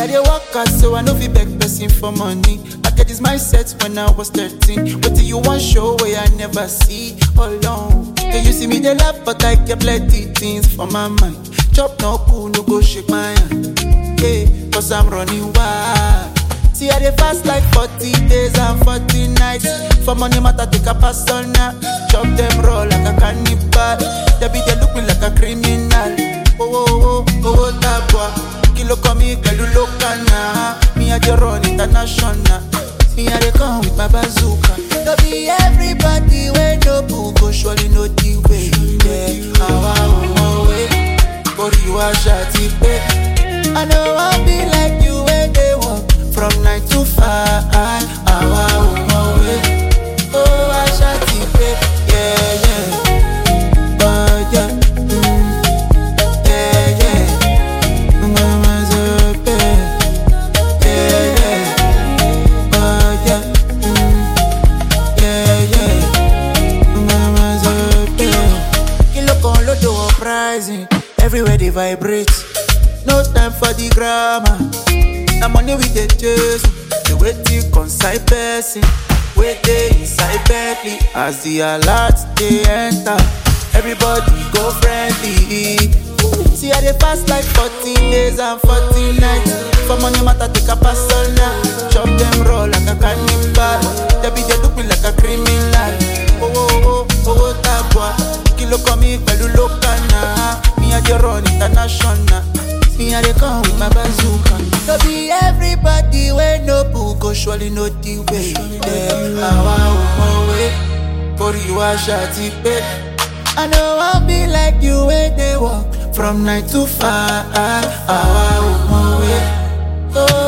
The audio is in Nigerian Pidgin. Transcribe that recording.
I dey work hard so I no fit beg person for money. I get this mindset when I was 13. What do you want show where I never see? Alone. Can you see me dey laugh but I get plenty things for my mind. Chop no cool, no go shake my hand. Yeah, cause I'm running wild. See I dey fast like 40 days and 40 nights. For money matter take a pass on now. Chop them raw like a cannibal. They be they look me like a criminal. Oh oh oh oh tabua. Kilo komi pẹ̀lú local na. Me I dey run international. Me I dey come with my bazooka. No be everybody wey no book go surely know the way. Yeah, àwa ò mọ̀ way. Orí wa ṣàti pé. I no wan be like you wey dey work from nine to five. Àwa ò mọ̀ way. Ó wá ṣàti pé. Yeah, yeah. Oh, yeah. Mm. Yeah, yeah. Mama Zope. Yeah, yeah. Oh, yeah. Mm. Yeah, yeah. Mama Zope. Kilo kan lodo uprising. Everywhere they vibrate. No time for the grammar. Na money we dey chase. The waiting concern person. Wait dey inside Bentley. As the alert dey enter. Everybody go friendly. See I dey fast like 14 days and 14 nights. For money matter take a pass on now. Chop them raw like a cannibal. They be they look me like a criminal. Oh oh oh oh oh tabua. Kilo komi pẹ̀lú local na. Me I dey run international. Me I dey come with my bazooka. No be everybody wey no book go surely know the way. Yeah, àwa ò mọ̀ way. Orí wa ṣàti pé. I no wan be like you wey dey work from nine to five. Àwa ò mọ̀ way. Oh,